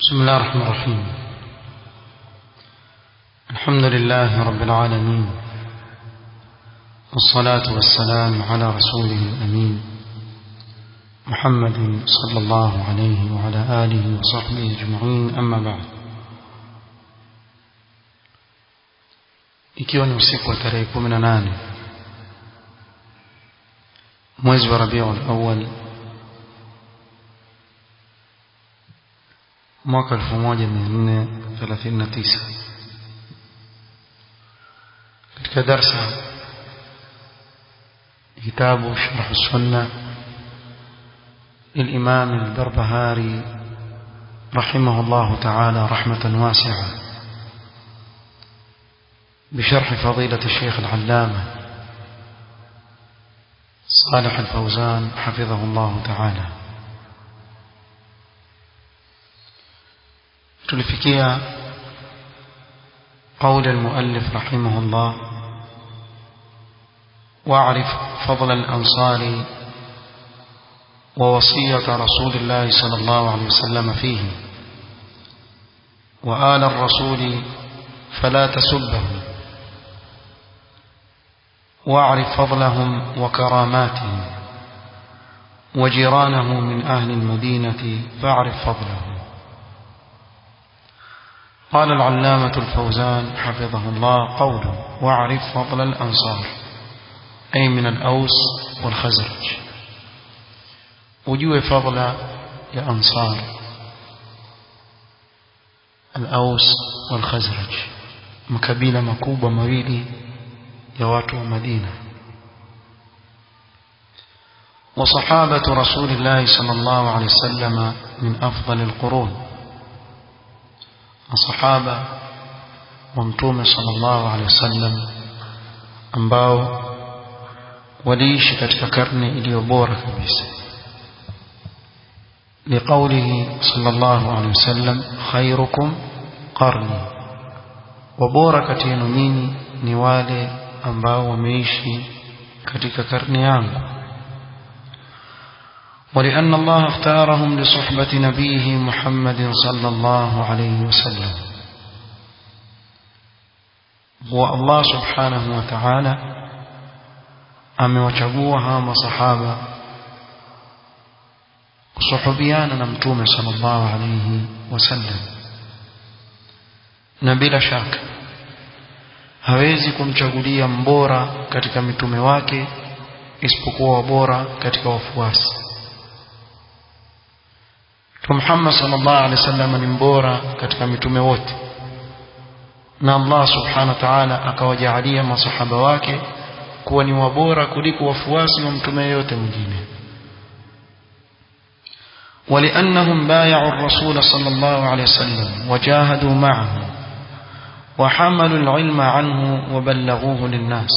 بسم الله الرحمن الرحيم الحمد لله رب العالمين والصلاة والسلام على رسوله الأمين محمد صلى الله عليه وعلى آله وصحبه أجمعين أما بعد ikiwa ni usiku wa tarehe 18 mwezi wa Rabiul Awwal mwaka 1439 katika darsa kitabu sharh sunna الإمام البربهاري رحمه الله تعالى رحمة واسعة بشرح فضيلة الشيخ العلامة صالح الفوزان حفظه الله تعالى tulifikia قول المؤلف رحمه الله واعرف فضل الأنصار ووصية رسول الله صلى الله عليه وسلم فيه وآل الرسول فلا تسبهم واعرف فضلهم وكراماتهم وجيرانه من أهل المدينة فاعرف فضلهم قال العلامة الفوزان حفظه الله قوله واعرف فضل الأنصار أي من الأوس والخزرج ujue fadla ya ansar al-Aus wal Khazraj makabila makubwa mawili ya watu wa Madina وصحابة رسول الله صلى الله عليه وسلم من أفضل القرون وصحابة ومتوم صلى الله عليه وسلم ambao waliishi katika karne iliyo bora kabisa لقوله صلى الله عليه وسلم خيركم قرني وبورا كتينو نيني ni wale ambao wameishi katika karne yangu ولأن الله اختارهم لصحبة نبيه محمد صلى الله عليه وسلم هو الله سبحانه وتعالى amewachagua masahaba kusuhubiana na mtume sallallahu alayhi wasallam na bila shaka hawezi kumchagulia mbora katika mitume wake isipokuwa bora katika wafuasi Mtume Muhammad sallallahu alaihi wasallam ni mbora katika mitume wote na Allah subhanahu wa ta'ala akawajaalia masahaba wake kuwa ni wabora kuliko wafuasi wa mtume yote mwingine ولأنهم بايعوا الرسول صلى الله عليه وسلم وجاهدوا معه وحملوا العلم عنه وبلغوه للناس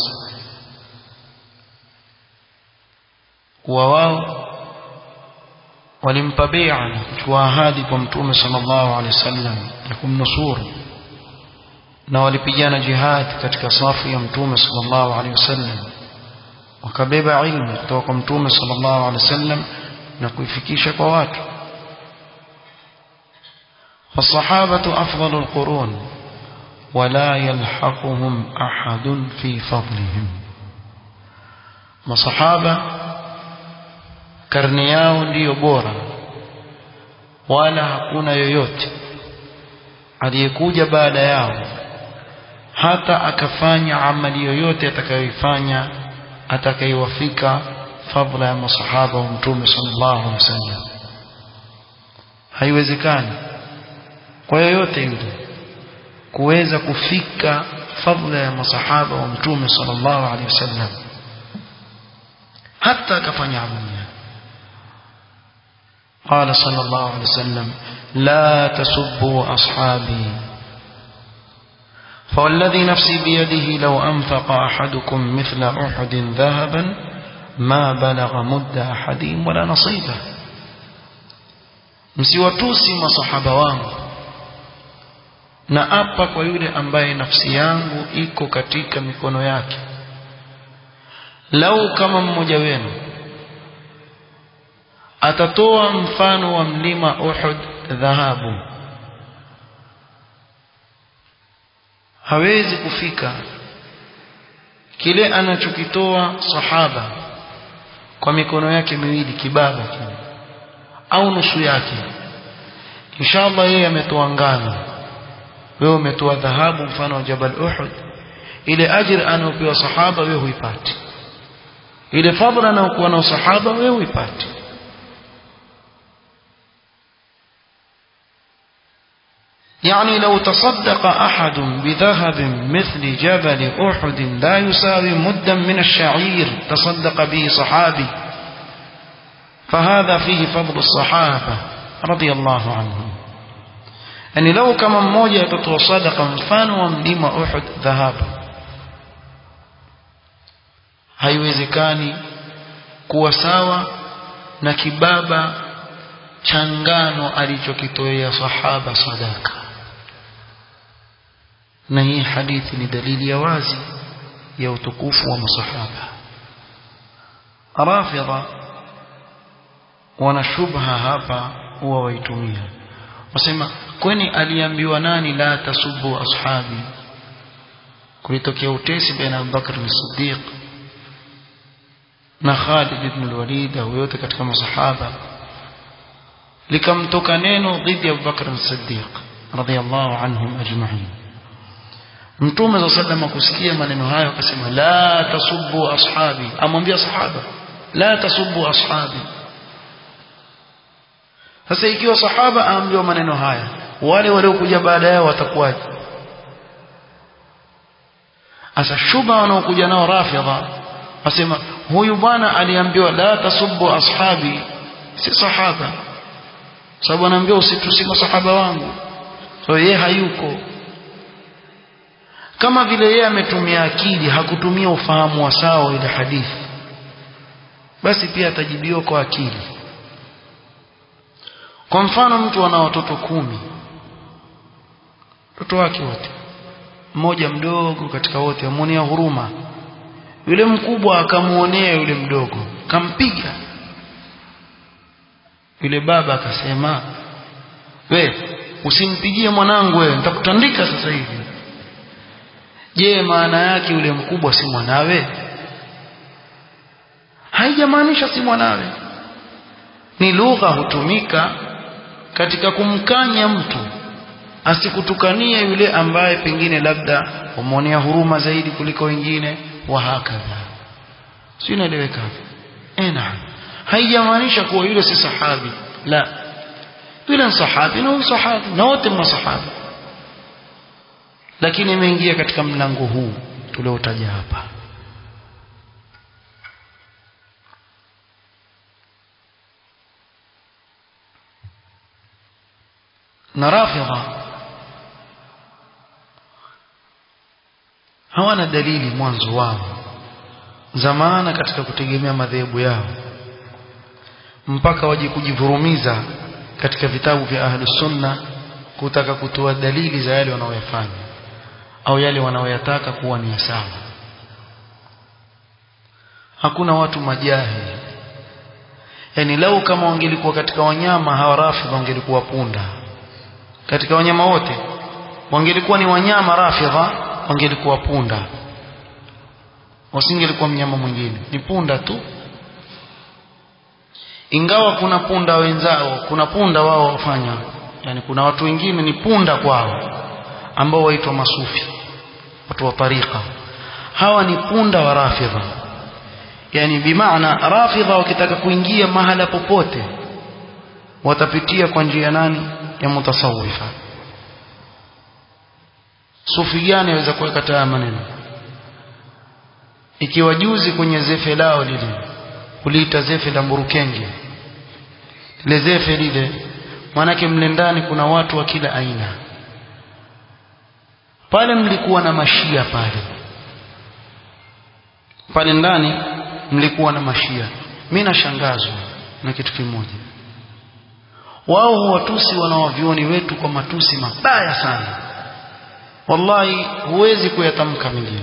وواو walimpa bai'a na kuchukua ahadi kwa mtume sallallahu alaihi wasallam ya kumnusuru na walipigana jihad katika safu ya mtume sallallahu alaihi wasallam wakabeba ilmu kutoka kwa mtume sallallahu alaihi wasallam na kuifikisha kwa watu فالصحابة أفضل القرون ولا يلحقهم أحد في فضلهم مصحابة karne yao ndiyo bora wala hakuna yoyote aliyekuja baada yao hata akafanya amali yoyote atakayoifanya atakayewafika fadhila ya masahaba wa mtume sallallahu alaihi wasallam haiwezekani kwa yoyote yule kuweza kufika fadhila ya masahaba wa mtume sallallahu alaihi wasallam hata akafanya amali قال صلى الله عليه وسلم لا تسبوا أصحابي فوالذي نفسي بيده لو أنفق أحدكم مثل أحد ذهبا ما بلغ مد أحدهم ولا نصيبه msiwatusi masahaba wangu na apa kwa yule ambaye nafsi yangu iko katika mikono yake lau kama mmoja wenu atatoa mfano wa mlima Uhud dhahabu hawezi kufika kile anachokitoa sahaba kwa mikono yake miwili kibaba kile au nusu yake inshallah yeye ametoa ngano wewe umetoa dhahabu mfano wa Jabal Uhud ile ajira anayopewa sahaba wewe huipati ile fadhila anayokuwa na sahaba wewe huipati يعني لو تصدق أحد بذهب مثل جبل أحد لا يساوي مدا من الشعير تصدق به صحابي فهذا فيه فضل الصحابة رضي الله عنهم يعني لو كما mmoja atatoa sadaqa mfano wa mlima Uhud dhahabu haiwezekani kuwa sawa na kibaba cha ngano alichokitoea sahaba sadaka na hii hadithi ni dalili ya wazi ya utukufu wa masahaba rafidha wana shubha hapa huwa waitumia wasema kwani aliambiwa nani la tasubu ashabi kulitokea utesi baina Abu Bakr as-Siddiq na Khalid ibn al-Walid au yote katika masahaba likamtoka neno dhidi ya Abu Bakr as-Siddiq radiyallahu anhum ajma'in Mtume صلى الله عليه kusikia maneno hayo akasema la tasubbu ashabi amwambia sahaba la tasubbu ashabi sasa ikiwa sahaba aambiwa maneno haya wale waliokuja baada yao watakuwaje asa shuba wanaokuja nao rafidha wasema huyu bwana aliambiwa la tasubbu ashabi si sahaba sababu anaambiwa usitusi masahaba wangu so yeye hayuko kama vile yeye ametumia akili hakutumia ufahamu wa sawa ile hadithi basi pia atajibiwa kwa akili kwa mfano mtu ana watoto kumi watoto wake wote mmoja mdogo katika wote amuonea huruma yule mkubwa akamuonea yule mdogo kampiga yule baba akasema we usimpigie mwanangu wewe nitakutandika sasa hivi je maana yake yule mkubwa si mwanawe haijamaanisha si mwanawe ni lugha hutumika katika kumkanya mtu asikutukanie yule ambaye pengine labda umwonea huruma zaidi kuliko wengine wa hakadha si inaeleweka eh naam haijamaanisha kuwa yule si sahabi la yule ni sahabi na huyu sahabi na wote masahaba lakini imeingia katika mlango huu tuliotaja hapa na rafidha hawana dalili mwanzo wao zamana katika kutegemea madhehebu yao mpaka waje kujivurumiza katika vitabu vya ahlus sunna kutaka kutoa dalili za yale wanaoyafanya au yale wanaoyataka kuwa ni sawa hakuna watu majahili yani lau kama wangelikuwa katika wanyama hawa rafidha wangelikuwa punda katika wanyama wote wangelikuwa ni wanyama rafidha wangelikuwa punda wasingelikuwa mnyama mwingine ni punda tu ingawa kuna punda wenzao kuna punda wao wafanya yani kuna watu wengine ni punda kwao ambao waitwa masufi watu wa tariqa hawa ni punda wa rafidha yani bimaana rafidha wakitaka kuingia mahala popote watapitia kwa njia nani ya mutasawifa sufi gani aweza kuweka taa maneno ikiwa juzi kwenye zefe lao lile uliita zefe la mburukenge lile zefe lile manake mle ndani kuna watu wa kila aina pale mlikuwa na mashia pale pale ndani mlikuwa na mashia mimi nashangazwa na kitu kimoja wao huwatusi wanawavioni wetu kwa matusi mabaya sana wallahi huwezi kuyatamka mengine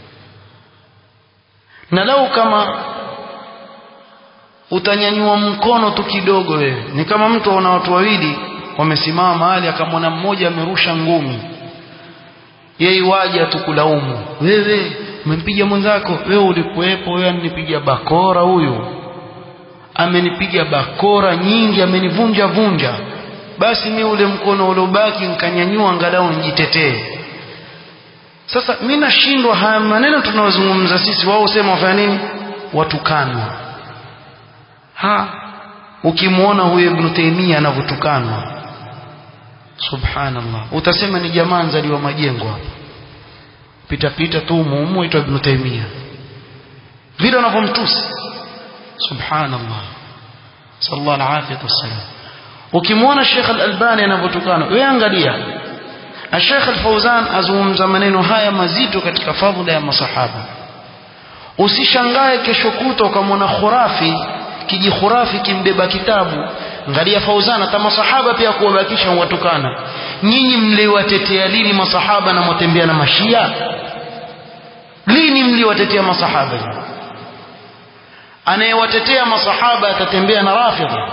na lau kama utanyanyua mkono tu kidogo wewe ni kama mtu aona watu wawili wamesimama mahali akamwona mmoja amerusha ngumi yeye waje tukulaumu wewe umempiga mwenzako wewe ulikuwepo wewe aninipiga bakora huyu amenipiga bakora nyingi amenivunja vunja basi mi ule mkono uliobaki nkanyanyua angalau nijitetee sasa mi nashindwa haya maneno tunayozungumza sisi wao sema wafanya nini watukanwa ha ukimwona huyo ibnu taimia anavyotukanwa subhanallah utasema ni jamaa nzaliwa majengo hapa pita pita tu muumu aitwa ibnu taimia vile wanavyomtusi subhanallah sallallahu alafiyatu wassalam ukimwona Sheikh Al-Albani anavyotukana wewe angalia Sheikh Al-Fauzan azungumza maneno haya mazito katika fadhila ya masahaba usishangae kesho kuta ukamwona khurafi kiji khurafi kimbeba kitabu angalia Fauzan hata masahaba pia kuwabakisha watukana nyinyi mliwatetea lini masahaba na mwatembea na mashia lini mliwatetea masahaba anayewatetea masahaba atatembea na rafidha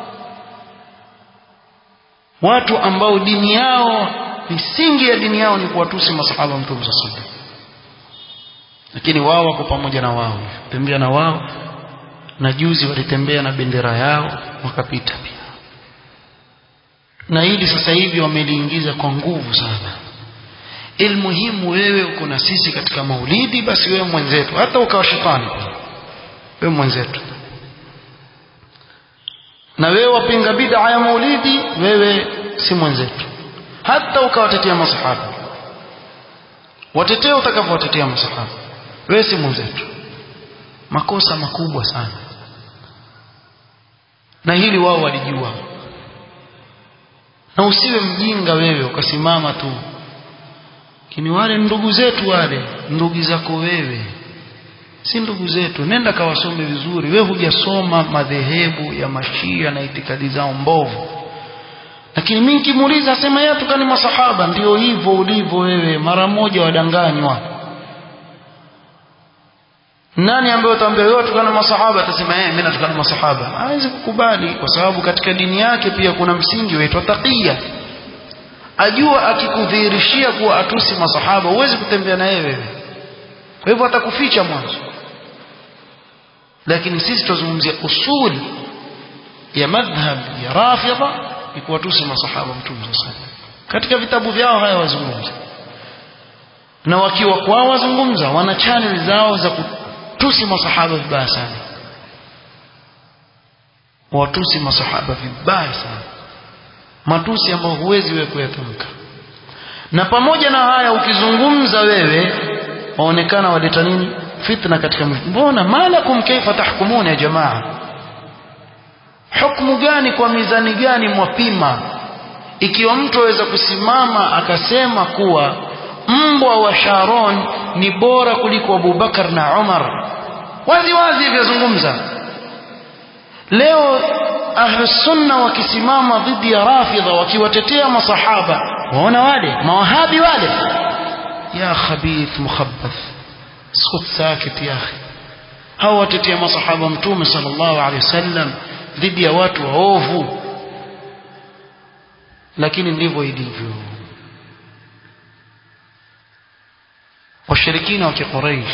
watu ambao dini yao misingi ya dini yao ni kuwatusi masahaba wa mtume sallallahu lakini wao wako pamoja na wao tembea na wao na juzi walitembea na bendera yao wakapita pia na hili sasa hivi wameliingiza kwa nguvu sana ilmuhimu wewe uko na sisi katika maulidi basi wewe mwenzetu hata ukawa shetani pia wewe mwenzetu na wewe wapinga bid'a ya maulidi wewe si mwenzetu hata ukawatetea masahaba watetee utakavyowatetea masahaba wewe si mwenzetu makosa makubwa sana na hili wao walijua na usiwe mjinga wewe ukasimama tu kini wale ndugu zetu wale ndugu zako wewe si ndugu zetu nenda kawasome vizuri wewe hujasoma madhehebu ya mashia na itikadi zao mbovu lakini mimi nikimuuliza asema yeye tukani masahaba ndio hivyo ulivyo wewe mara moja wadanganywa nani ambaye utaambia wewe tukana masahaba atasema yeye mimi natukana masahaba hawezi kukubali kwa sababu katika dini yake pia kuna msingi unaitwa taqiya ajua akikudhihirishia kuwa atusi masahaba huwezi kutembea na yeye wewe kwa hivyo atakuficha mwanzo lakini sisi tuzungumzia usul ya madhhab ya rafidha ni kuwatusi masahaba mtume sallallahu katika vitabu vyao haya wazungumza na wakiwa kwao wazungumza wana channel zao za kutusi masahaba vibaya sana watusi masahaba vibaya sana matusi ambayo huwezi wewe kuyatamka na pamoja na haya ukizungumza wewe waonekana waleta nini fitna katika mbona malakum kaifa tahkumuna ya jamaa hukumu gani kwa mizani gani mwapima ikiwa mtu aweza kusimama akasema kuwa mbwa wa Sharon ni bora kuliko Abubakar na Umar wazi wazi vyazungumza leo ahlusunna wakisimama dhidi ya rafidha wakiwatetea masahaba waona wale mawahabi wale ya khabith mukhabbath skut sakit ya akhi hao watetea masahaba mtume sallallahu alaihi wasallam dhidi ya watu waovu lakini ndivyo ilivyo washirikina wa kiquraish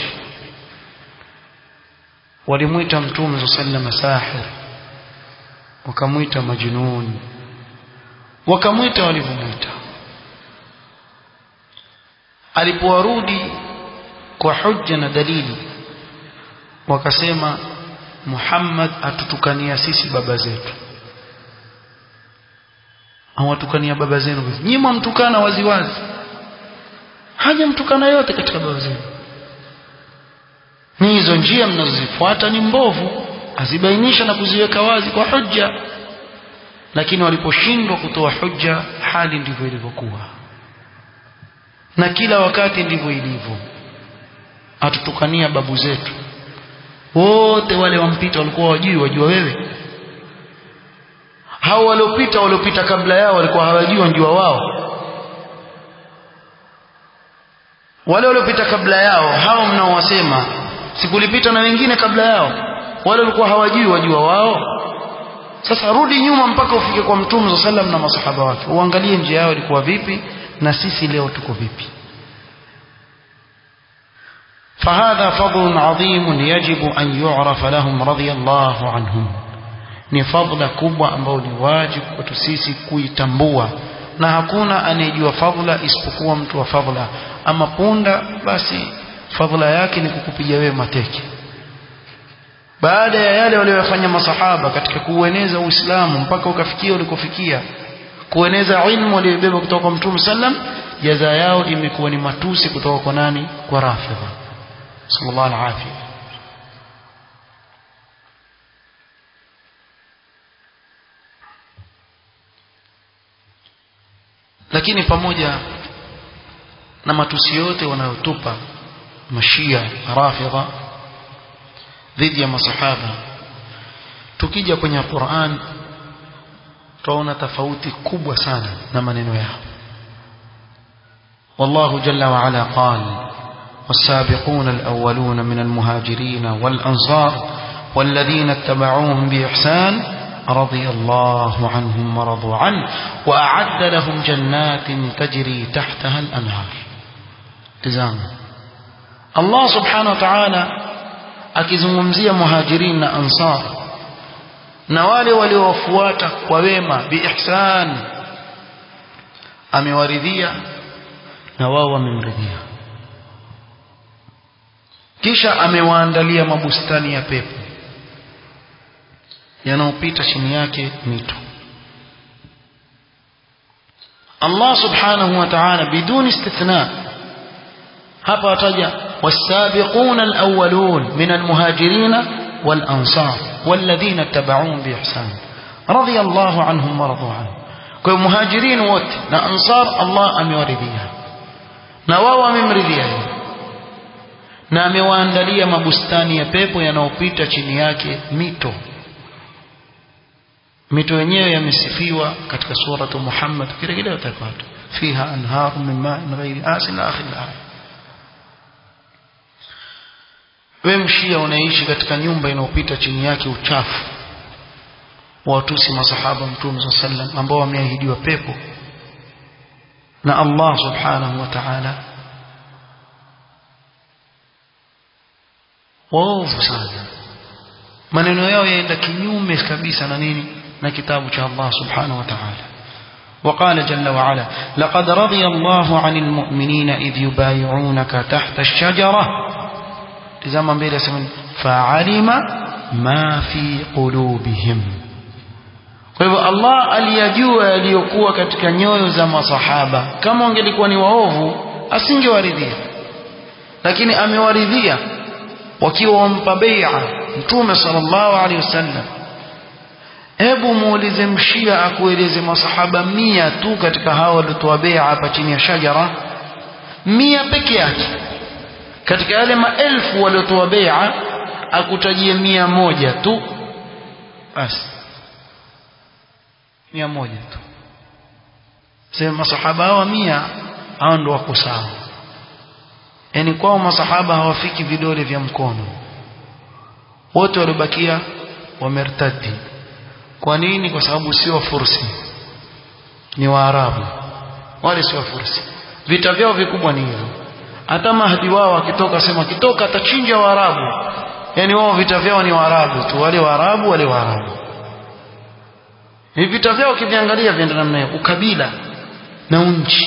walimwita mtume sallallahu sahir wakamwita majnun wakamwita walivyomwita alipowarudi kwa hujja na dalili wakasema Muhammad atutukania sisi baba zetu awatukania baba zenu nyinyi mtukana waziwazi hajamtukana yote katika baba zenu ni hizo njia mnazozifuata ni mbovu azibainisha na kuziweka wazi kwa hujja lakini waliposhindwa kutoa hujja hali ndivyo ilivyokuwa na kila wakati ndivyo ilivyo atutukania babu zetu wote wale wampita walikuwa wajui wajua wewe hao waliopita waliopita kabla yao walikuwa hawajui wanjua wao wale waliopita kabla yao hao mnaowasema sikulipita na wengine kabla yao wale walikuwa hawajui wajua wao sasa rudi nyuma mpaka ufike kwa mtume sallam na masahaba wake uangalie njia yao ilikuwa vipi na sisi leo tuko vipi فهذا فضل عظيم يجب أن يعرف لهم رضي الله عنهم ni fadhila kubwa ambayo ni wajibu kwetu sisi kuitambua na hakuna anayejua fadhila isipokuwa mtu wa fadhila ama punda basi fadhila yake ni kukupiga wewe mateke baada ya yale waliyofanya masahaba katika kuueneza Uislamu mpaka ukafikia ulikofikia kueneza ilmu waliyobeba kutoka kwa Mtume sallam jaza yao imekuwa ni matusi kutoka kwa nani kwa Rafidha sallallahu alaihi lakini pamoja na matusi yote wanayotupa mashia rafidha dhidi ya masahaba tukija kwenye Qur'an tunaona tofauti kubwa sana na maneno yao والله جل وعلا قال والسابقون الأولون من المهاجرين والأنصار والذين اتبعوهم بإحسان رضي الله عنهم ورضوا عنه وأعد لهم جنات تجري تحتها الأنهار تزام الله سبحانه وتعالى akizungumzia muhajirin na ansar na wale waliowafuata kwa wema biihsan amewaridhia na wao wamemridhia kisha amewaandalia mabustani ya pepo yanayopita chini yake mito Allah subhanahu wa ta'ala biduni istithna hapa ataja والسابقون الأولون من المهاجرين والأنصار والذين اتبعوهم بإحسان رضي الله عنهم ورضوا عنه كل مهاجرين وت أنصار الله أم يورديها نواوا ممرديها na amewaandalia mabustani ya pepo yanayopita chini yake mito mito yenyewe yamesifiwa katika suratu Muhammad kile kile utapata fiha anharu min ma'in ghairi asin akhir al-aya wewe mshia unaishi katika nyumba inayopita chini yake uchafu watusi masahaba mtume صلى الله عليه وسلم ambao wameahidiwa pepo na Allah subhanahu wa ta'ala waovu sana maneno yao yaenda kinyume kabisa na nini na kitabu cha Allah subhanahu wa ta'ala وقال جل وعلا لقد رضي الله عن المؤمنين إذ يبايعونك تحت الشجرة tizama mbele asema fa'alima ma fi qulubihim kwa hivyo Allah aliyajua yaliyokuwa katika nyoyo za masahaba kama wangelikuwa ni waovu asingewaridhia lakini amewaridhia wakiwa wampa bai'a mtume sallallahu alaihi wasallam hebu muulize mshia akueleze masahaba mia tu katika hao waliotoa bai'a hapa chini ya shajara mia peke yake katika yale maelfu waliotoa bai'a akutajie mia moja tu basi mia moja tu sema masahaba hawa mia hao ndio wako sawa yani kwao masahaba hawafiki vidole vya mkono wote waliobakia wamertadi kwa nini kwa sababu sio wafursi ni waarabu wale sio wafursi vita vyao vikubwa ni hivyo hata mahdi wao akitoka sema akitoka atachinja waarabu yani wao vita vyao ni waarabu tu wale waarabu wale waarabu ni vita vyao ukiviangalia vienda namna hiyo ukabila na unchi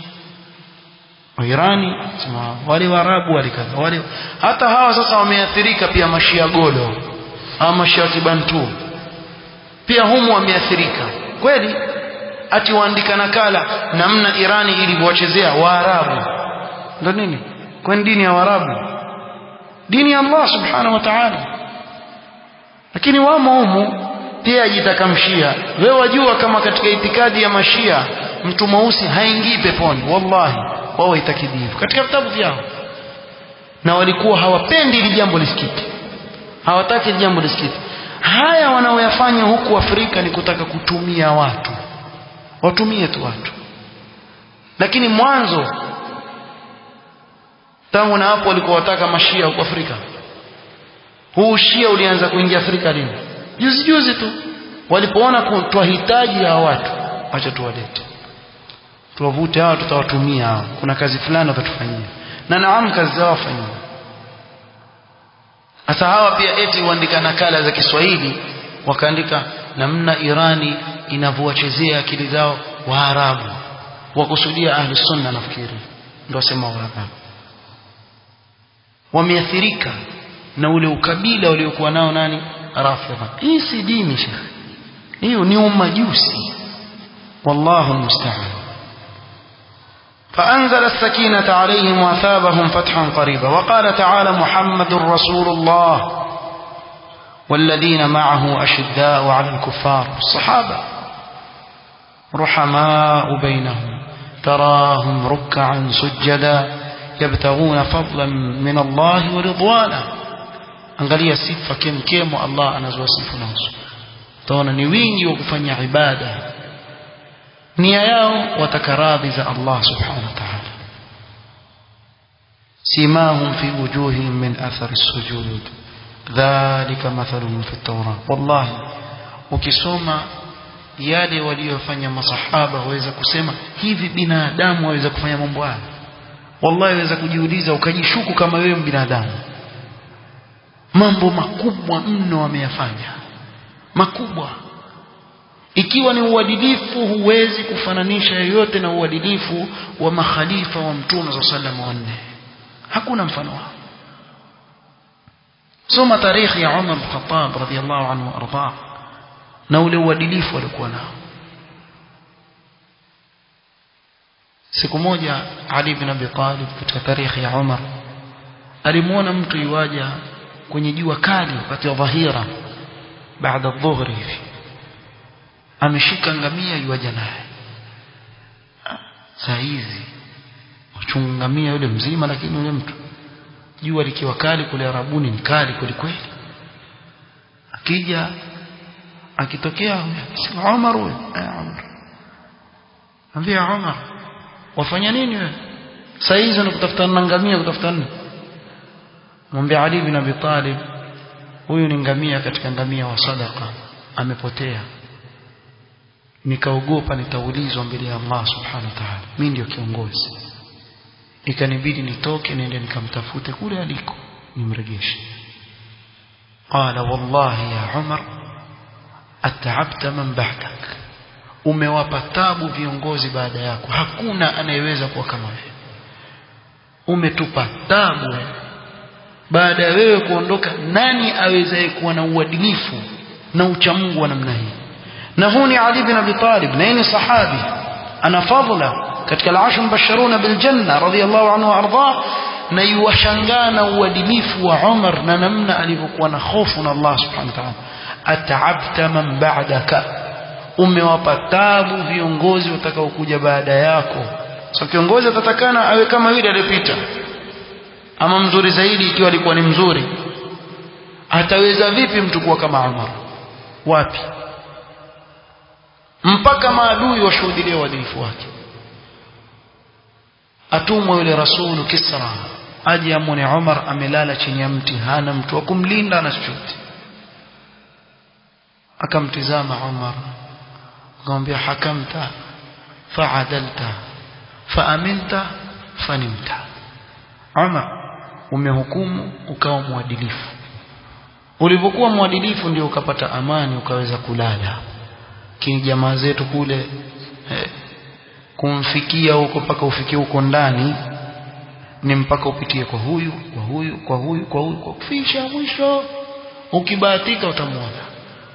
Irani sema wale waarabu wale kadha wale hata hawa sasa wameathirika pia mashia golo ama mashia kibantu pia humu wameathirika kweli ati waandika nakala namna Irani ilivyowachezea waarabu ndo nini kwani dini ya waarabu dini ya Allah subhanahu wa ta'ala lakini wamo humu pia ajitakamshia wewe wajua kama katika itikadi ya mashia mtu mweusi haingii peponi wallahi wao itakidi hivyo katika vitabu vyao na walikuwa hawapendi hili jambo lisikike hawataki hili jambo lisikike haya wanaoyafanya huku Afrika ni kutaka kutumia watu watumie tu watu lakini mwanzo tangu na hapo walikuwa wataka mashia huko Afrika huu shia ulianza kuingia Afrika lini juzi juzi tu walipoona twahitaji ya watu acha tuwalete tuwavute hawa tutawatumia hawa kuna kazi fulani watatufanyia na naam kazi zao wafanyia sasa hawa pia eti huandika nakala za Kiswahili wakaandika namna Irani inavyowachezea akili zao Waarabu wakusudia ahli sunna nafikiri ndio wasema Waarabu wameathirika na ule ukabila waliokuwa nao nani Rafidha hii si dini shekhi hiyo ni umajusi wallahu musta'an فأنزل السكينة عليهم وأثابهم فتحا قريبا وقال تعالى محمد رسول الله والذين معه أشداء على الكفار الصحابة رحماء بينهم تراهم ركعا سجدا يبتغون فضلا من الله ورضوانا angalia sifa kemkemo Allah anazowasifu nazo utaona ni wingi wa kufanya ibada nia yao wataka radhi za Allah subhanahu wa ta'ala simahum fi wujuhihim min athari sujud dhalika mathaluhum fi at-tawrah wallahi ukisoma yale waliyofanya masahaba waweza kusema hivi binadamu waweza kufanya mambo haya wallahi waweza kujiuliza ukajishuku kama wewe binadamu mambo makubwa mno wameyafanya makubwa ikiwa ni uadilifu huwezi kufananisha yoyote na uadilifu wa makhalifa wa mtume sa sallam wanne hakuna mfano wao soma tarikhi ya Umar bin Khattab radhiyallahu anhu arda na ule uadilifu alikuwa nao siku moja Ali bin Abi Talib katika tarikhi ya Umar alimuona mtu iwaja kwenye jua kali wakati wa dhahira baada ya dhuhuri hivi ameshika ngamia yuaja naye saa hizi wachunga ngamia yule mzima lakini yule mtu jua likiwa kali kule Arabuni ni kali kweli kweli akija akitokea huyo Umar huyo eh Umar ambia Umar wafanya nini wewe saa hizi unakutafuta na ngamia kutafuta nini mwambie Ali bin Abi Talib huyu ni ngamia katika ngamia wa sadaka amepotea nikaogopa nitaulizwa mbele ya Allah subhanahu wa ta'ala mimi ndio kiongozi ikanibidi nitoke niende nikamtafute kule aliko nimrejeshe qala wallahi ya Umar at'abta man ba'dak umewapa tabu viongozi baada yako hakuna anayeweza kuwa kama wewe umetupa tabu wewe baada ya wewe kuondoka nani awezaye kuwa na uadilifu na uchamungu wa namna hii na huu ni Ali bin Abi Talib na ni sahabi ana fadhila katika al-ashru mubashiruna bil janna radiyallahu anhu arda na yuwashangaa na uadilifu wa Umar na namna alivyokuwa na hofu na Allah subhanahu wa ta'ala at'abta man ba'daka umewapa tabu viongozi watakaokuja baada yako so kiongozi atatakana awe kama yule aliyepita ama mzuri zaidi ikiwa alikuwa ni mzuri ataweza vipi mtu kuwa kama Umar wapi mpaka maadui washuhudilie uadilifu wake atumwa yule rasulu Kisra aje amwone Umar amelala chini ya mti hana mtu wa kumlinda na chochote akamtizama Umar akamwambia hakamta faadalta faaminta fanimta Umar umehukumu ukawa mwadilifu ulivyokuwa mwadilifu ndio ukapata amani ukaweza kulala kini jamaa zetu kule eh, kumfikia huko mpaka ufikie huko ndani ni mpaka upitie kwa huyu kwa huyu kwa huyu kwa huyu kwa kufisha mwisho ukibahatika utamwona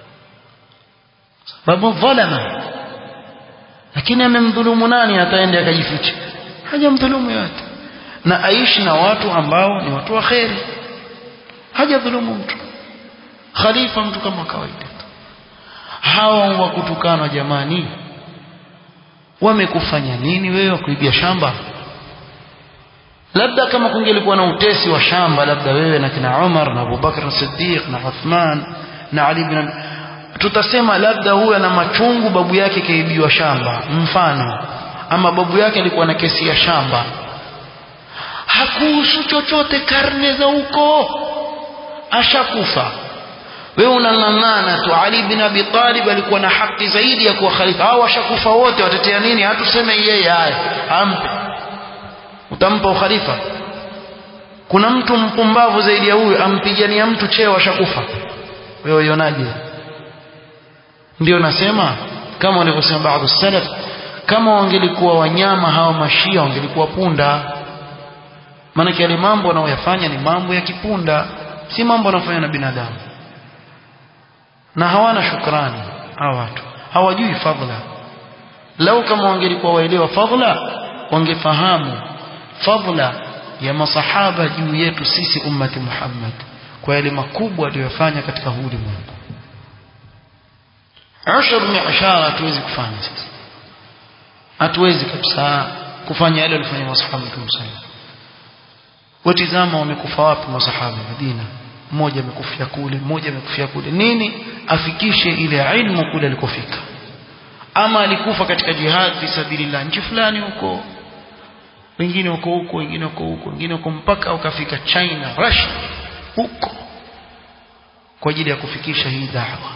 sababu dhalama lakini amemdhulumu nani ataende akajificha hajamdhulumu yote na aishi na watu ambao ni watu wa kheri hajadhulumu mtu khalifa mtu kama kawaida hawa wa kutukana jamani wamekufanya nini wewe wa kuibia shamba labda kama kungelikuwa na utesi wa shamba labda wewe na kina Umar na Abubakar Siddiq na Uthman na Ali bin tutasema labda huyu ana machungu babu yake kaibiwa shamba mfano ama babu yake alikuwa na kesi ya shamba hakuhusu chochote karne za huko ashakufa wewe unang'ang'ana tu Ali bin Abi Talib alikuwa na haki zaidi ya kuwa khalifa hao washakufa wote watetea nini hatuseme yeye haya ampe utampa ukhalifa kuna mtu mpumbavu zaidi ya huyu ampigania mtu cheo ashakufa wewe uionaje ndio nasema kama walivyosema baadhi salaf kama wangelikuwa wanyama hawa mashia wangelikuwa punda maana yale mambo wanaoyafanya ni mambo ya kipunda si mambo wanafanya na binadamu na hawana shukrani hawa watu hawajui fadhila lau kama wangelikuwa waelewa fadhila wangefahamu fadhila ya masahaba juu yetu sisi ummati Muhammad kwa yale makubwa aliyofanya katika huu ulimwengu ashar ni ashara hatuwezi kufanya sasa hatuwezi kabisa kufanya yale walifanya masahaba mtume sallallahu watizama wamekufa wapi masahaba Madina mmoja amekufia kule mmoja amekufia kule nini afikishe ile ilmu kule alikofika ama alikufa katika jihad fi sabilillah nchi fulani huko wengine wako huko wengine wako huko wengine wako mpaka wakafika China Russia huko kwa ajili ya kufikisha hii da'wa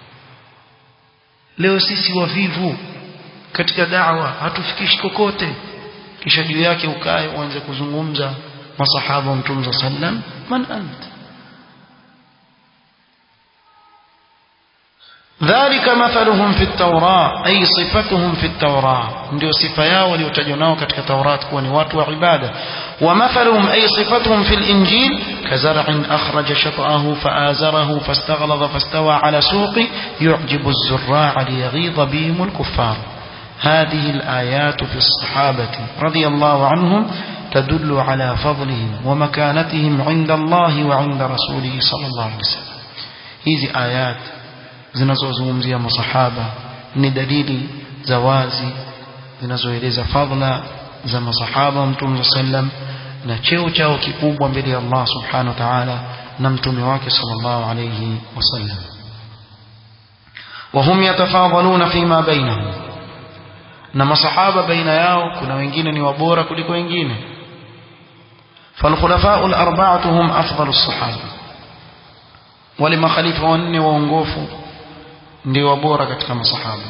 leo sisi wavivu katika da'wa hatufikishi kokote kisha juu yake ukae uanze kuzungumza masahaba wa mtume sallam man anta ذلك مثلهم في التوراة أي صفتهم في التوراة ndio sifa yao waliotajwa nao katika Taurat kuwa ni watu wa ibada ومثلهم أي صفتهم في الإنجيل كزرع أخرج شطأه فآزره فاستغلظ فاستوى على سوقه يعجب الزراع ليغيظ بهم الكفار هذه الآيات في الصحابة رضي الله عنهم تدل على فضلهم ومكانتهم عند الله وعند رسوله صلى الله عليه وسلم هذه آيات zinazozungumzia masahaba ni dalili za wazi zinazoeleza fadhila za masahaba wa mtume sallam na cheo chao kikubwa mbele ya Allah subhanahu wa ta'ala na mtume wake sallallahu alayhi wasallam وهم يتفاضلون فيما بينهم na masahaba baina yao kuna wengine ni wabora kuliko wengine فالخلفاء الأربعة هم أفضل الصحابة ولما خليفة wanne waongofu ndio wabora katika masahaba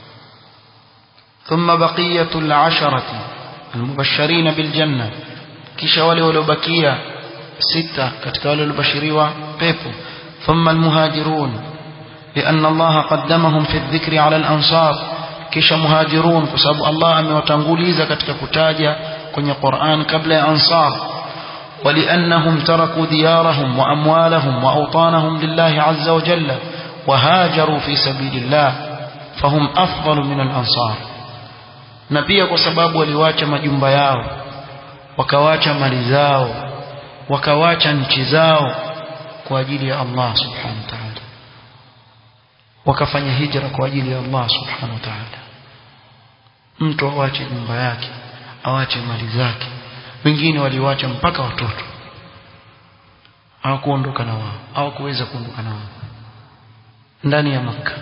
ثم بقية العشرة المبشرين بالجنة kisha wale waliobakia sita katika wale waliobashiriwa pepo ثم المهاجرون لأن الله قدمهم في الذكر على الأنصار kisha muhajirun kwa sababu Allah amewatanguliza katika kutaja kwenye Qur'an kabla ya ansar ولأنهم تركوا ديارهم وأموالهم وأوطانهم لله عز وجل وهاجروا في سبيل الله فهم أفضل من الأنصار na pia kwa sababu waliwacha majumba yao wakawacha mali zao wakawacha nchi zao kwa ajili ya Allah subhanahu wa ta'ala wakafanya hijra kwa ajili ya Allah subhanahu wa ta'ala mtu awache nyumba yake awache mali zake wengine waliwacha mpaka watoto hawakuondoka na wao hawakuweza kuondoka na wao ndani ya maka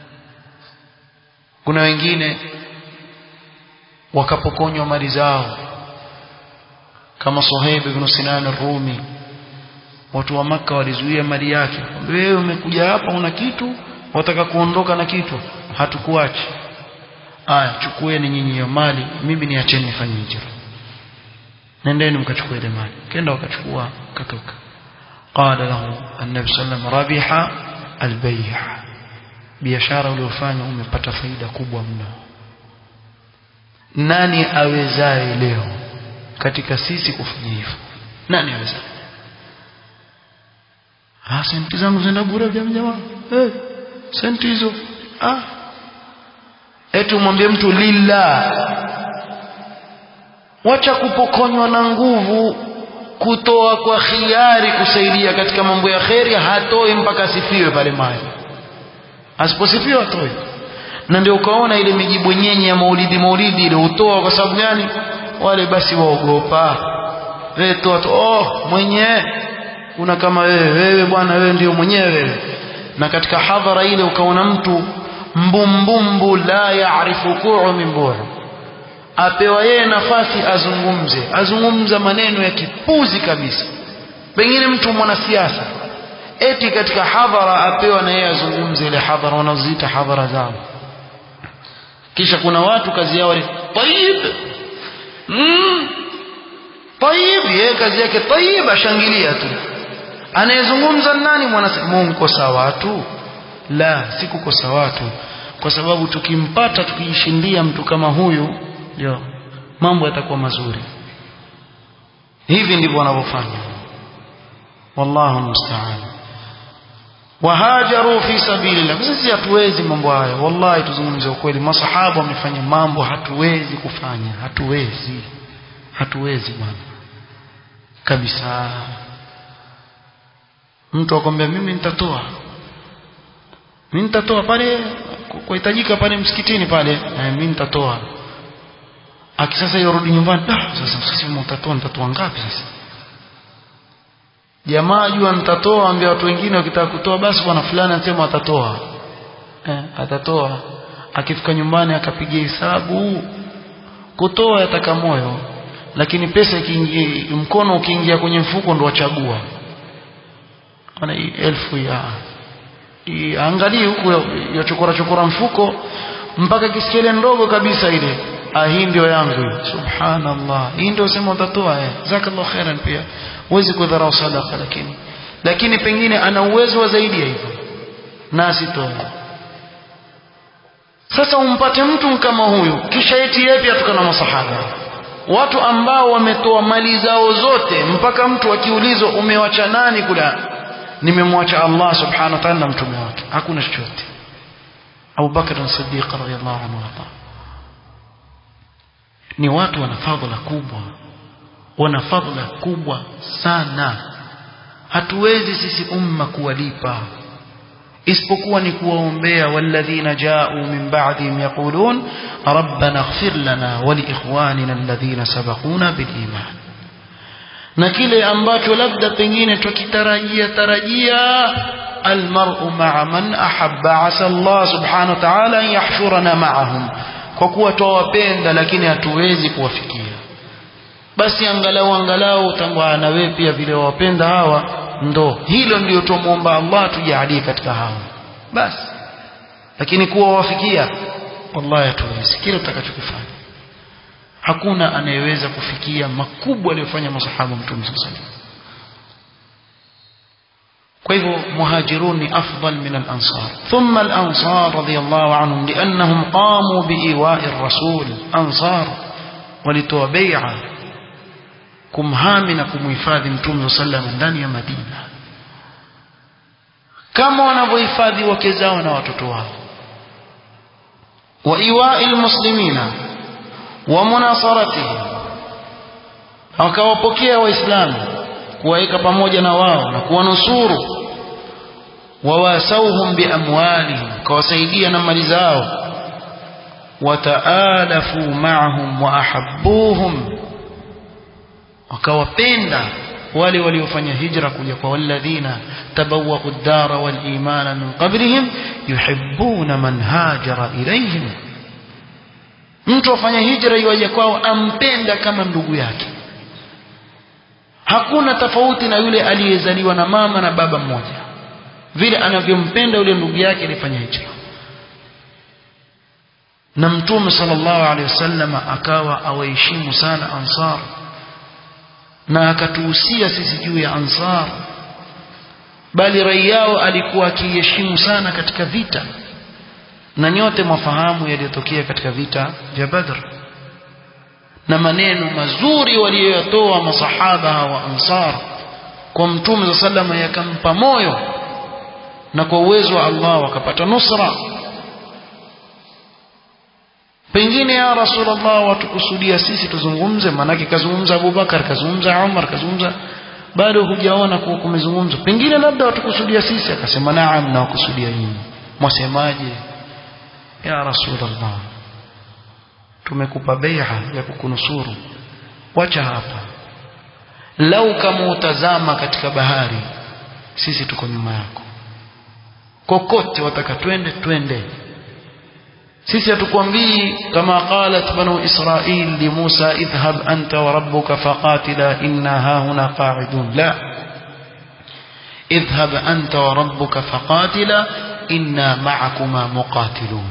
kuna wengine wakapokonywa mali zao kama Suhaib ibn Sinan ar-Rumi watu wa maka walizuia mali yake wewe umekuja hapa una kitu wataka kuondoka na kitu hatukuachi aya chukueni nyinyi hiyo mali mimi niacheni nifanye hijra nendeni mkachukua ile mali kenda wakachukua katoka qala lahu an-nabi sallam rabiha al-bay' biashara uliyofanya umepata faida kubwa mno nani awezaye leo katika sisi kufanya hivyo nani awezaye ah senti zangu zinaenda bure vya jamaa eh senti hizo ah eti umwambie mtu lillah wacha kupokonywa na nguvu kutoa kwa khiari kusaidia katika mambo ya kheri hatoi mpaka asifiwe pale mali asiposifiwe hatoi na ndio ukaona ile mijibu nyenye ya maulidi maulidi ile utoa kwa sababu gani wale basi waogopa wewe toa tu oh mwenyewe una kama wewe wewe bwana wewe ndio mwenyewe na katika hadhara ile ukaona mtu mbumbumbu la yaarifu ku'u min bu'u apewa yeye nafasi azungumze azungumza maneno ya kipuzi kabisa pengine mtu mwanasiasa eti katika hadhara apewa na yeye azungumze ile hadhara wanazoziita hadhara zao kisha kuna watu kazi yao ni tayib mm tayib ye yeye kazi yake tayib ashangilia tu anayezungumza nani mwana Mungu kosa watu la si kukosa watu kwa sababu tukimpata tukijishindia mtu kama huyu ndio mambo yatakuwa mazuri hivi ndivyo wanavyofanya wallahu musta'an wahajaru fi sabilillah sisi hatuwezi mambo haya wallahi tuzungumze ukweli masahaba wamefanya mambo hatuwezi kufanya hatuwezi hatuwezi bwana kabisa mtu akwambia mimi nitatoa mimi nitatoa pale kuhitajika pale msikitini pale eh, mimi nitatoa akisasa yorudi nyumbani ah sasa sisi mtatoa nitatoa ngapi sasa jamaa jua nitatoa ambia watu wengine wakitaka kutoa basi bwana fulani anasema atatoa eh, atatoa akifika nyumbani akapiga hesabu kutoa yataka moyo lakini pesa ikiingia mkono ukiingia kwenye mfuko ndo wachagua ana elfu ya angalie huku ya chokora chokora mfuko mpaka kisikia ile ndogo kabisa ile ah hii ndio yangu subhanallah hii ndio sema utatoa eh zakallahu khairan pia huwezi kudharau sadaqa lakini lakini pengine ana uwezo wa zaidi ya hivyo na asitoe sasa umpate mtu kama huyu kisha eti yeye pia tukana masahaba watu ambao wametoa mali zao zote mpaka mtu akiulizwa umewacha nani kula nimemwacha Allah subhanahu wa ta'ala na mtume wake hakuna chochote Abu Bakar as-Siddiq radhiyallahu anhu ni watu wana fadhila kubwa wana fadhila kubwa sana hatuwezi sisi umma kuwalipa isipokuwa ni kuwaombea walladhina ja'u min ba'dihim yaqulun rabbana ighfir lana wa li ikhwanina alladhina sabaquna bil iman na kile ambacho labda pengine tukitarajia tarajia almar'u ma'a man ahabba asa Allah subhanahu wa ta'ala an yahshurana ma'ahum kwa kuwa twawapenda lakini hatuwezi kuwafikia basi angalau angalau utangwa na wewe pia vile wawapenda hawa ndo hilo ndio tumuomba Allah tujalie katika hao basi lakini kuwa wafikia wallahi hatuwezi kile utakachokifanya hakuna anayeweza kufikia makubwa aliyofanya masahaba mtume sallallahu kwa hivyo muhajirun ni afdal min al-ansar thumma al-ansar radiyallahu anhum liannahum qamu biiwa'i ar-rasul ansar walitoa bai'a kumhami na kumhifadhi mtume sallallahu ndani ya Madina kama wanavyohifadhi wake zao na watoto wao wa iwa'i al-muslimina wa munasaratihim wakawapokea waislamu kuwaweka pamoja na wao na kuwanusuru wawasauhum biamwalihim kawasaidia na mali zao wataalafu ma'ahum wa ahabbuhum wakawapenda wale waliofanya hijra kuja kwa walladhina tabawwa'u ad-dara wal imana min qablihim yuhibbuna man hajara ilayhim mtu afanya hijra iwaje kwao ampenda kama ndugu yake hakuna tofauti na yule aliyezaliwa na mama na baba mmoja vile anavyompenda yule ndugu yake alifanya hijra na mtume sallallahu alaihi wasallam akawa awaheshimu sana ansar na akatuhusia sisi juu ya ansar bali rai yao alikuwa akiheshimu sana katika vita na nyote mwafahamu yaliyotokea katika vita vya Badr na maneno mazuri waliyoyatoa masahaba wa ansar kwa mtume za salama yakampa moyo na kwa uwezo wa Allah wakapata nusra pengine ya rasulullah watukusudia sisi tuzungumze manake kazungumza Abubakar kazungumza Umar kazungumza bado hujaona kuwa kumezungumzwa pengine labda watukusudia sisi akasema naam na wakusudia nyinyi mwasemaje ya rasulullah tumekupa bai'a ya kukunusuru wacha hapa lau kama utazama katika bahari sisi tuko nyuma yako kokote wataka twende twende sisi hatukwambii kama qalat banu israil li Musa idhhab anta wa rabbuka faqatila inna hahuna qa'idun la idhhab anta wa rabbuka faqatila inna ma'akuma muqatilun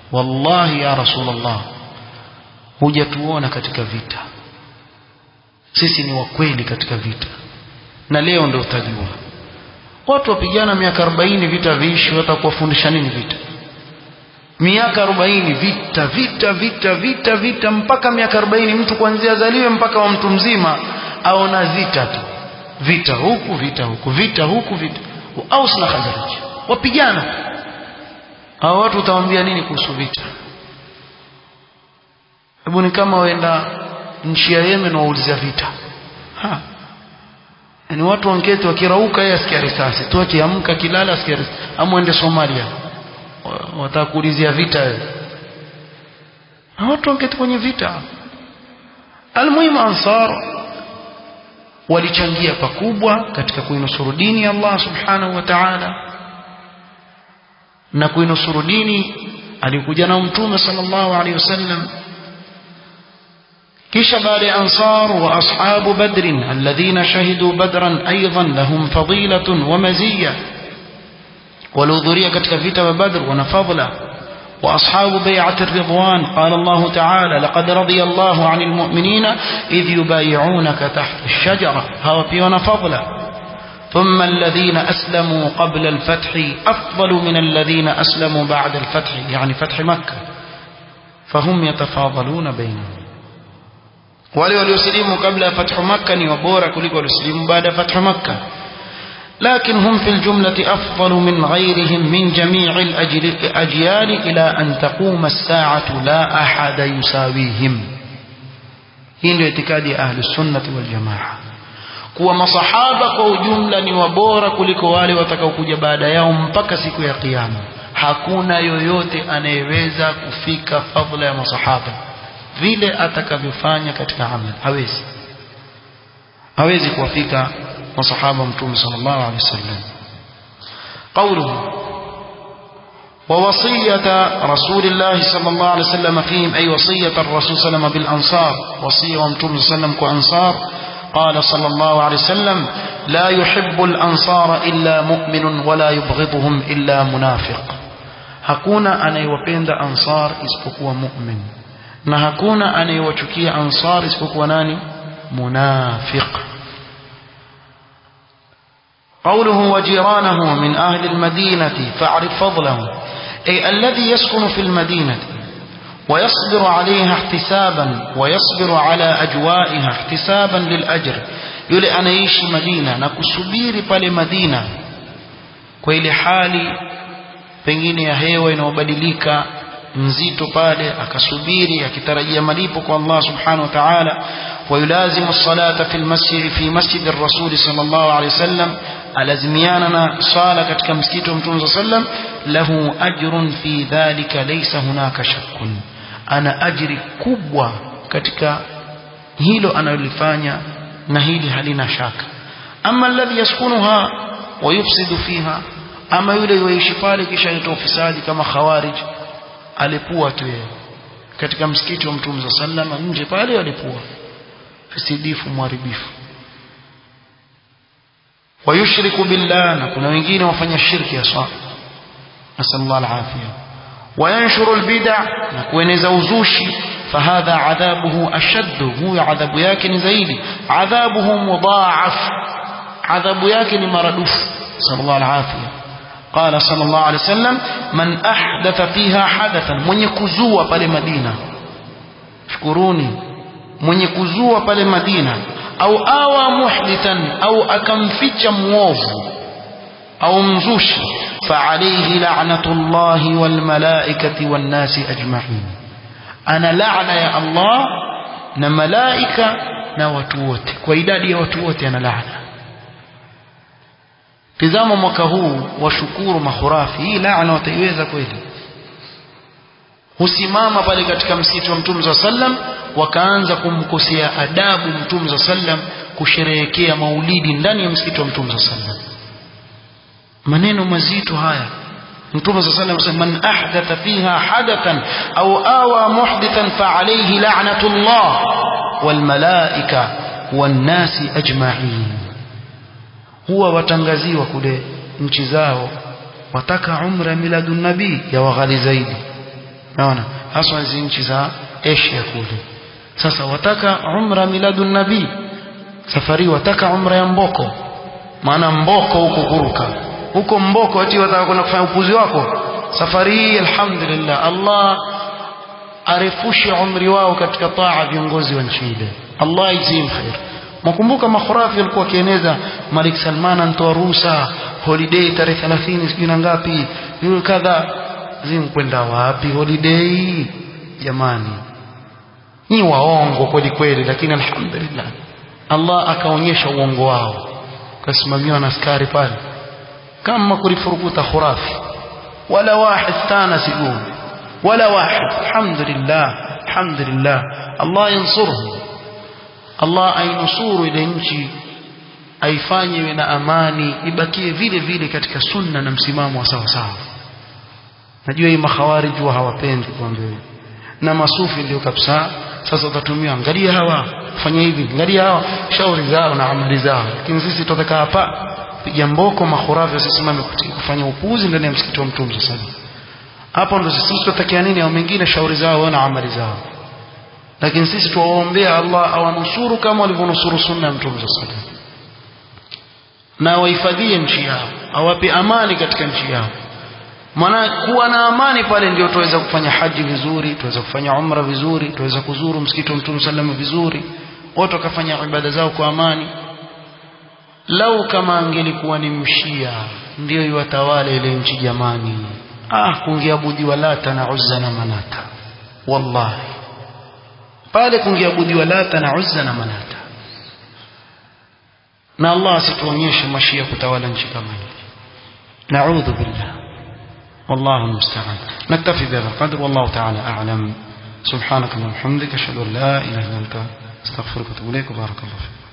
wallahi ya rasulullah hujatuona katika vita sisi ni wakweli katika vita na leo ndio utajua watu wapigana miaka 40 vita viishi watakuwafundisha nini vita miaka 40 vita vita vita vita vita mpaka miaka 40 mtu kuanzia zaliwe mpaka wa mtu mzima aona vita tu vita huku vita huku vita huku vita Aus na Khazraj wapigana hao watu utawaambia nini kuhusu vita hebu ni kama waenda nchi ya Yemen waulizia vita ha yani watu wanketi wakirauka yeye asikia risasi tu akiamka kilala asikia risasi amwende Somalia watakuulizia vita wewe na watu wanketi kwenye vita almuhimu ansar walichangia pakubwa katika kuinusuru dini ya Allah subhanahu wa ta'ala na kuinusuru dini alikuja na mtume sallallahu alaihi wasallam kisha baada ya ansar wa ashabu badr alladhina shahidu badran aidan lahum fadilatun wa maziyya walihudhuria katika vita vya badr wana fadla وأصحاب بيعة الرضوان قال الله تعالى لقد رضي الله عن المؤمنين إذ يبايعونك تحت الشجرة هو بيون فضلا ثم الذين أسلموا قبل الفتح أفضل من الذين أسلموا بعد الفتح يعني فتح مكة فهم يتفاضلون بينهم wale waliosilimu kabla ya fathu makka ni wabora kuliko waliosilimu baada ya fathu makka لكن هم في الجملة أفضل من غيرهم من جميع الأجيال إلى أن تقوم الساعة لا أحد يساويهم هين اعتقاد أهل السنة والجماعة kuwa masahaba kwa ujumla ni wabora kuliko wale watakaokuja baada yao mpaka siku ya kiyama hakuna yoyote anayeweza kufika fadhila ya masahaba vile atakavyofanya katika amal hawezi hawezi kuwafika وصحابه متوم صلى الله عليه وسلم قوله ووصية رسول الله صلى الله عليه وسلم فيهم أي وصية الرسول صلى الله عليه وسلم بالأنصار وصية ومتوم صلى الله عليه وسلم كأنصار قال صلى الله عليه وسلم لا يحب الأنصار إلا مؤمن ولا يبغضهم إلا منافق hakuna anayewapenda ansar isipokuwa mu'min na hakuna anayewachukia ansar isipokuwa nani munafiq قوله وجيرانه من أهل المدينة فاعرف فضله أي الذي يسكن في المدينة ويصبر عليها احتسابا ويصبر على أجوائها احتسابا للأجر يلي أنا يشي مدينة نكسبيري pale مدينة kwa ile hali pengine ya hewa inayobadilika nzito pale akasubiri akitarajia malipo kwa Allah subhanahu wa ta'ala ويلازم الصلاة في المسجد في مسجد الرسول صلى الله عليه وسلم alazimiana swala katika msikiti wa mtume sallam lahu ajrun fi dhalika laysa hunaka shakkun ana ajri kubwa katika hilo analolifanya na hili halina shaka ama alladhi yaskunuha wa yufsidu fiha ama yule yoishi pale kisha yatoa ufisadi kama khawarij alipua tu yeye katika msikiti wa mtume sallam nje pale alipua fisidifu mharibifu ويشرك بالله نكون wengine wafanya shirki aswa nasallallahu alafia وينشر البدع نكوeneza uzushi فهذا عذابه أشد هو عذاب yake ni zaidi عذابه مضاعف عذاب yake ni maradufu صلى الله العافية قال صلى الله عليه وسلم من أحدث فيها حدثا mwenye kuzua pale Madina shukuruni mwenye kuzua pale Madina au awa muhdithan au akamficha muovu au mzushi فعليه لعنة الله والملائكة والناس أجمعين أنا لعنة يا الله na malaika na watu wote kwa idadi ya watu wote ana laana tizama mwaka huu washukuru mahurafi hii laana wataiweza kweli husimama pale katika msikiti wa mtume sallam wakaanza kumkosea adabu mtume sallam kusherehekea maulidi ndani ya msikiti wa mtume sallam maneno mazito haya mtume sallam asema man ahdatha fiha hadathan au awa muhdithan fa alayhi la'natullah wal malaika wan nasi ajma'in huwa watangaziwa kule nchi zao wataka umra miladun nabii ya waghali zaidi naona haswa hizi nchi za Asia kule sasa wataka umra miladun nabii safari wataka umra ya mboko maana mboko huko kuruka huko mboko ati wataka kwenda kufanya upuzi wako safari hii alhamdulillah Allah arefushe umri wao katika taa viongozi wa nchi ile Allah izim khair mkumbuka makhurafi walikuwa wakieneza Malik Salman antoa ruhusa holiday tarehe 30 sijui na ngapi yule kadha zim kwenda wapi holiday jamani ni waongo kweli kweli lakini alhamdulillah Allah akaonyesha uongo wao kasimamiwa na askari pale kama kulifurukuta khurafi wala wahid tana sigum wala wahid alhamdulillah alhamdulillah Allah yansuruhu Allah ainusuru ile nchi aifanye iwe na amani ibakie vile vile katika sunna na msimamo wa sawa sawa najua hii makhawarij huwa hawapendi kuambiwa na masufi ndio kabisa sasa utatumia angalia hawa fanya hivi angalia hawa shauri zao na amali zao lakini sisi tutaka hapa piga mboko makhurafi wasisimame kufanya upuuzi ndani ya msikiti wa mtume sasa hapo ndo sisi tutakia nini au mengine shauri zao na amali zao lakini sisi tuwaombea Allah awanusuru kama walivyonusuru sunna ya mtume sasa na wahifadhie nchi yao awape amani katika nchi yao maana kuwa na amani pale ndio tuweza kufanya haji vizuri tuweza kufanya umra vizuri tuweza kuzuru msikiti wa mtume sallam vizuri watu wakafanya ibada zao kwa amani lau kama angelikuwa ni mshia ndio iwatawale ile nchi jamani ah kungeabudiwa lata na uzza na manata wallahi pale kungeabudiwa lata na uzza na manata na Allah asituonyeshe mashia kutawala nchi kama hii naudhu billah والله المستعان نكتفي بهذا القدر والله تعالى أعلم سبحانك اللهم وبحمدك أشهد أن لا إله إلا أنت استغفرك واتوب إليك وبارك الله فيك